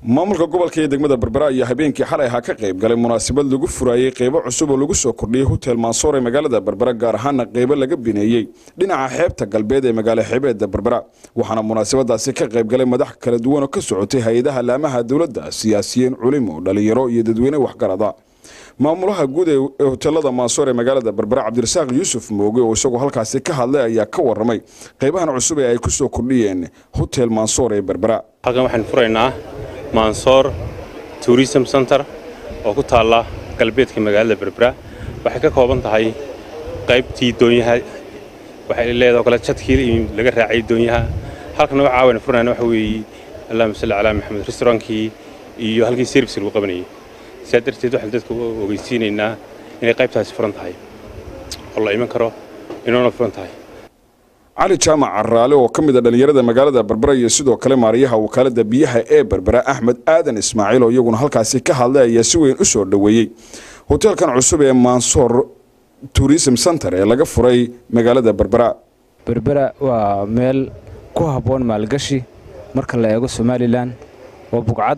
maamulka gobolka iyo degmada berbera ayaa habeenkii xalay ahaa ka qayb galay munaasabad lagu furaayey qeybo cusub oo lagu soo kordhiyey hotel mansoor ee magaalada berbera gaar ahaana qeybo laga bineeyey dhinaca xeebta galbeed ee magaalo xeebeedda berbera waxaana munaasabadaasi ka qayb galay madax kala duwan oo ka socotay hay-adaha laamaha dowladda siyaasiyiin culimo dhalinyaro iyo dadweyne waxgarada maamulaha guud ee hotelada mansoor ee magaalada berbera cabdirasaaq yuusuf mooge oo isagoo halkaasi ka hadlay ayaa ka waramay qeybahan cusub ee ay ku soo kordhiyeen hotel mansoor ee berbera halkan waxaan furaynaa mansoor tourism center oo ku taalla galbeedka magaalada berbera waxay ka kooban tahay qaybtii doonyaha waxay leedahay oo kale jadkii laga raacay doonyaha halkan waxa caawana furnayna waxa weeye allahuma salli calaa maxamed restaurantkii iyo halkii service lagu qabanayay sidaa darteed waxaan dadka ogeysiinaynaa inay qaybtaasi furan tahay oo la iman karo inoona furan tahay cali jaamac caraale oo ka mid a dhallinyarada magaalada berbera iyo sidoo kale maariyaha wakaalada biyaha ee berbera axmed aadan ismaaciil oo iyaguna halkaasi ka hadlay ayaa si weyn u soo dhoweeyey hoteelkan cusub ee mansoor tourism center ee laga furay magaalada berbera berbera waa meel ku habboon maalgashi marka la eego somalilan waa bugcad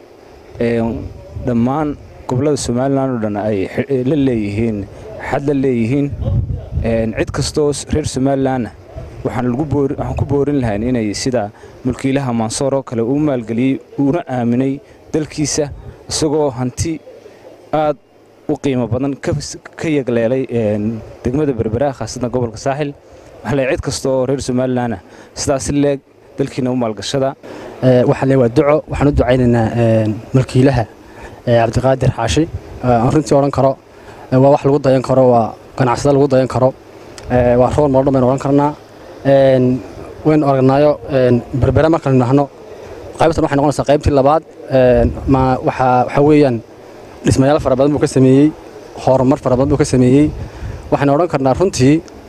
dhammaan gobollada somalilan oo dhan ay la leeyihiin xad la leeyihiin cid kastooo reer somalilanna waxaan ku boorin lahayn inay sida mulkiilaha mansoor oo kale uu maalgeliyey uuna aaminay dalkiisa isagoo hanti aad u qiimo badan ka yagleelay degmada berbera khaasatan gobolka saaxil waxaa le cid kasta oo reer somalilanna sidaasi leeg dalkiina u maalgashada waxaa le waa duco waxaan u ducaynaynaa mulkiilaha cabdiqaadir xaashi aan runtii odhan karo waa wax lagu dayan karo waa ganacsada lagu dayan karo waa rool maldhan baynu odhan karnaa waynu aragnaayo berbera markaynu nahno qaybtan waxay noqonaysaa qaybtii labaad waxaa weeyaan dhismayaal fara badan buu ka sameeyey horumar fara badan buu ka sameeyey waxaynu odhan karnaa runtii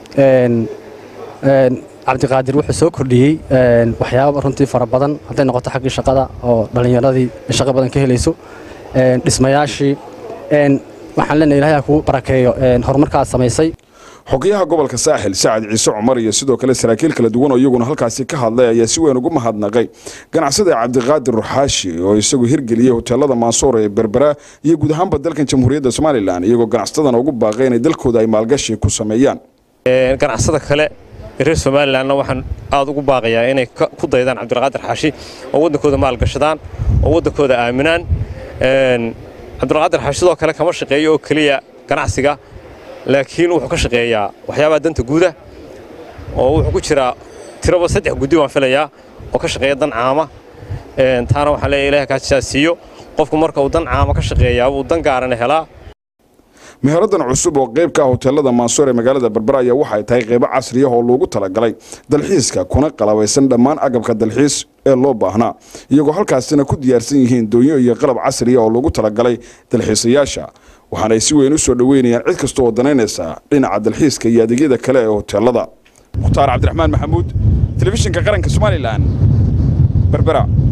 cabdiqaadir wuxuu soo kordhiyey waxyaaba runtii fara badan hadday noqoto xaggii shaqada oo dhallinyaradii shaqo badan ka helayso dhismayaashii waxaan leenahay ilahay ha kuu barakeeyo horumarkaad samaysay xogayaha gobolka saaxil sacad ciise cumar iyo sidoo kale saraakiil kala duwan oo iyaguna halkaasi ka hadlay ayaa si weyn ugu mahadnaqay ganacsada cabdiqaadir ruxaashi oo isagu hirgeliyey hoteelada mansoor ee berbera iyo guud ahaanba dalkan jamhuuriyadda somalilan iyagoo ganacsatadana ugu baaqay inay dalkooda ay maalgashi ku sameeyaan ganacsada kale reer somalilanna waxaan aad ugu baaqayaa inay ku daydaan cabdiqaadir xaashi oo waddankooda maalgashadaan oo waddankooda aaminaan cabdiqaadir xaashi sidoo kale kama shaqeeyo oo keliya ganacsiga laakiin wuxuu ka shaqeeyaa waxyaabaha danta guuda oo wuxuu ku jiraa tiraba saddex guddi waan filayaa oo ka shaqeeya dan caama taana waxaan leeyahay ilahay kaasisaa siiyo qofku marka uu dan caama ka shaqeeyaa uu dan gaarana helaa meheradan cusub oo qayb ka ah hoteelada mansoor ee magaalada berbera ayaa waxay tahay qaybo casriya oo loogu talagalay dalxiiska kuna qalabaysan dhammaan agabka dalxiis ee loo baahnaa iyagoo halkaasina ku diyaarsan yihiin doonyo iyo qalab casriya oo loogu talagalay dalxiisayaasha waxaanay si weyn u soo dhoweynayaan cid kasta oo danaynaysa dhinaca dalxiiska iyo adeegyada kale ee hoteelada mukhtaar cabdiraxmaan maxamuud telefishinka qaranka somalilan berbera